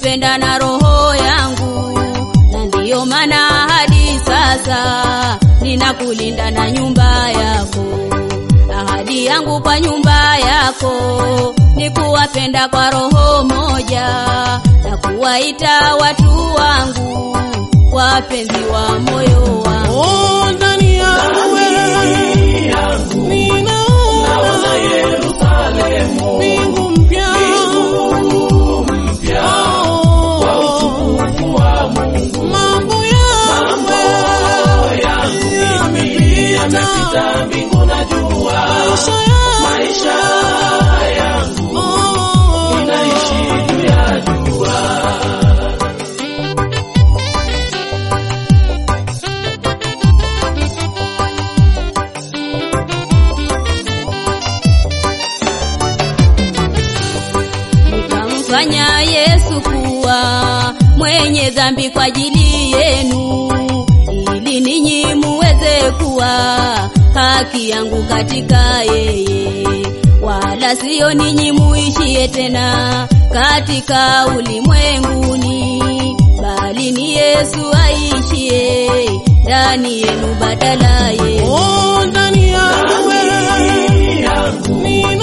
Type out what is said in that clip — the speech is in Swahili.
nimekupenda na roho yangu, na ndiyo maana hadi sasa ninakulinda na nyumba yako. Ahadi yangu kwa nyumba yako ni kuwapenda kwa roho moja na kuwaita watu wangu wapenzi wa moyo wangu. Oh, ndani yangu wewe ninaona mbingu mpya. Oh, mambo yangu yamepita, maisha yangu oh, nikamfanya Yesu kuwa mwenye dhambi kwa ajili yenu, ili ninyi muweze kuwa haki yangu katika yeye, wala sio ninyi muishie tena katika ulimwenguni, bali ni Yesu aishie ndani yenu badala yenu. oh, ndani yangu wewe ninaona